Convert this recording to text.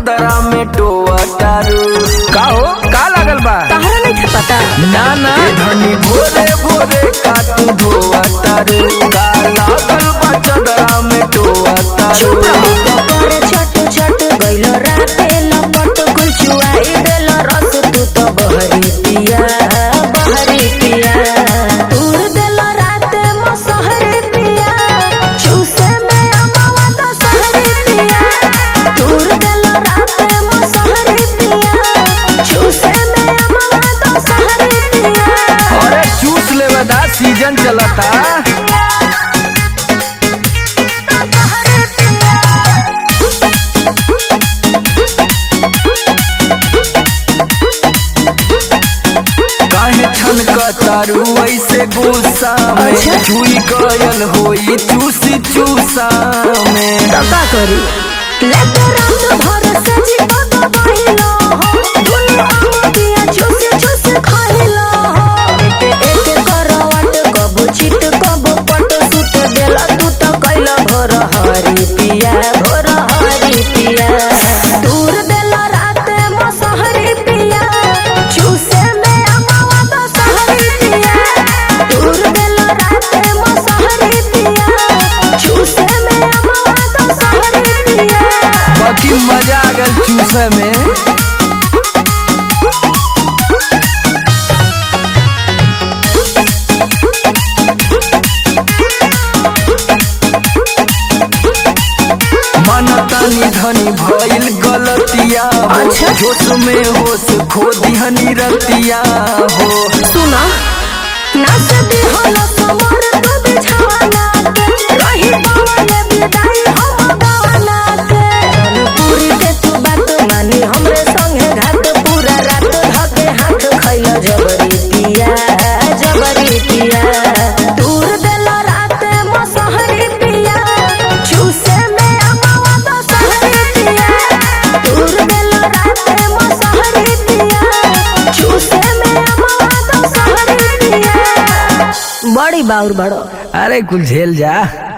चदरा में टोआ तारू का हो का लागल बा तहरा नहीं था पता ना ना धनी भोरे भोरे का तू धोआ तारू का लागल बा चदरा में टोआ तारू चुप रहो करे छट छट गइलो राते लपट कुल चुआई देलो रस तू तो बहरी पिया बहरी पिया तूर देलो राते मसहरी पिया चूसे में अमावा तो सहरी पिया तूर देलो राते मसहरी पिया चूसे में अमावा तो सहरी पिया अरे चूस लेवे दा सीजन चलता काहे छन तारू ऐसे गुस्सा में अच्छा। छुई गयल होई चूसी चूसा में का करी लेते रात भर सजी पग बहिलो हो दुनु आम दिया चूस चूस खाइलो हो एक एक करवट कबो चित कबो पट सुत देला तू तो कैला भोर हरी पिया भोर हरी पिया दूर देला रात मसहरी पिया चूसे में अमावा तो सहरी पिया दूर देला रात मसहरी पिया चूसे में अमावा तो सहरी पिया बाकी मजा आ गल चूसे में मन तानी धनी भइल गलतिया हो अच्छा। जोश में होश खो दिहनी रतिया हो सुना नाच दी होला समर तू बिछाना के रही पवने बिदाई हम गाना के पूरी के तू बात मानी हमरे संगे घाट पूरा रात धके हाथ खैला जबरी पिया जबरी पिया दूर देला रात मसहरी पिया चूसे में अमावा तो सहरी पिया दूर देला रात मसहरी पिया चूसे में अमावा तो सहरी पिया बड़ी बाउर बड़ो अरे कुल झेल जा